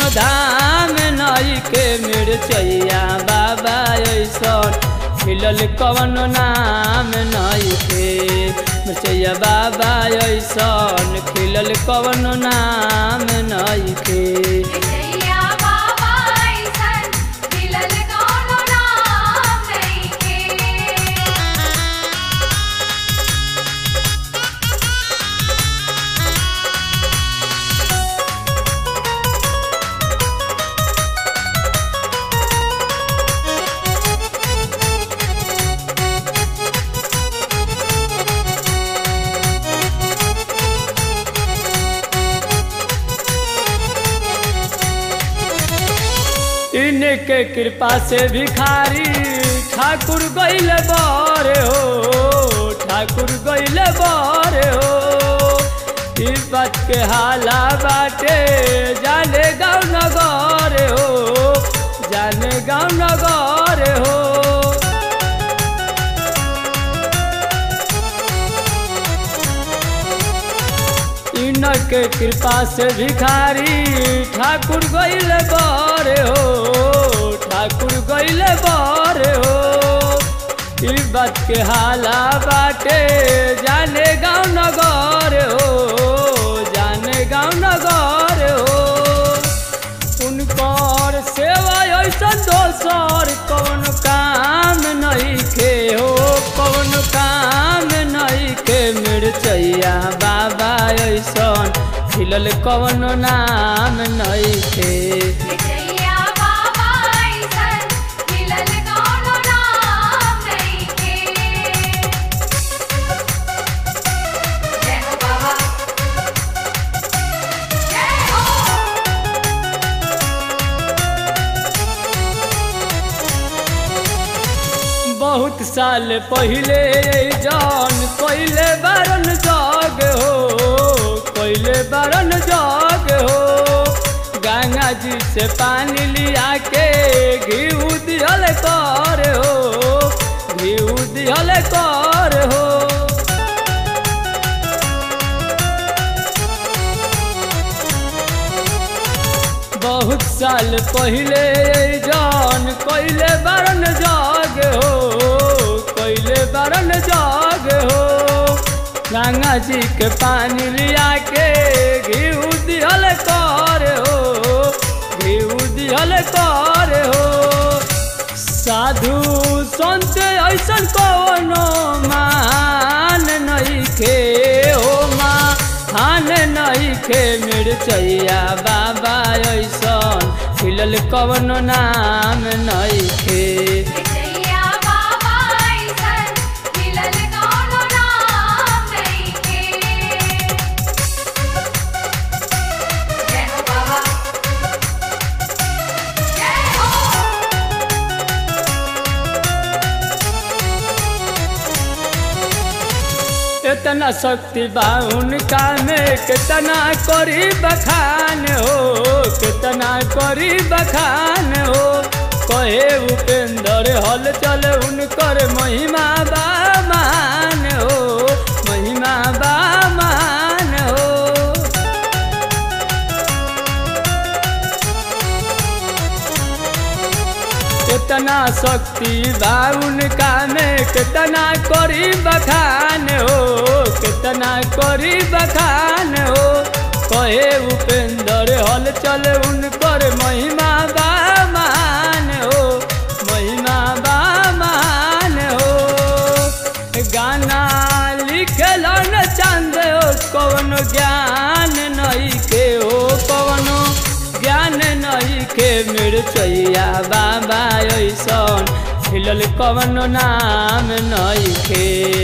धाम नई के मिर्चैया बाबा ऐसन खिलल कवन नाम नई के मिर्चैया बाबा ऐसन खिलल कवन नाम नई के मिर्चैया बाबा ऐसन खिलल कौनो नाम नइखे इनके कृपा से भिखारी ठाकुर गैल बारे हो ठाकुर गैल बारे हो इस बात के हाला बाटे जाने गाँव नगर हो जाने गाँव नगर हो इनके कृपा से भिखारी ठाकुर गैल बारे हो ठाकुर गैल बारे हो ई बात के हाला बाटे जाने गाँव नगर हो जाने गाँव नगर हो उनकर सेवा ऐसन दोसर कौन काम नहीं के हो कौन काम नहीं के मिर्चैया बाबा ऐसन खिलल कौन नाम नहीं के मिर्चैया बाबा ऐसन खिलल कौनो नाम नइखे जय हो बाबा जय हो बहुत साल पहले जान कोइले बारन जाग हो कोइले बारन जाग हो गंगा जी से पानी लिया के घी दिहल कर हो घी दिहल कर हो बहुत साल पहले जान कोइले बरन जाग हो कोइले बरन जाग हो गंगा जी के पानी लिया के घी दिहल कर हो घी दिहल कर हो साधु संत ऐसन कवनो मान नहीं के हो माँ हान नहीं खे मिर्चैया बाबा ऐसन खिलल कवनो नाम नहीं खे मिर्चैया बाबा ऐसन खिलल कौनो नाम नइखे जय हो बाबा जय हो इतना शक्ति बा उनका में कितना करी बखान हो कितना करी बखान हो कहे उपेंद्र हल चल उनकर महिमा बा मान हो महिमा बा मान हो कितना शक्ति बा उनका में कितना करी बखान हो कितना करी बखान हो कहे उपेंद्र हल चल उनकर महिमा बा मान हो महिमा बा मान हो गाना लिखलन चांद हो कौन ज्ञान नहीं के हो कौनो ज्ञान नहीं के मिर्चैया बाबा ऐसन खिलल कवनो नाम नहीं के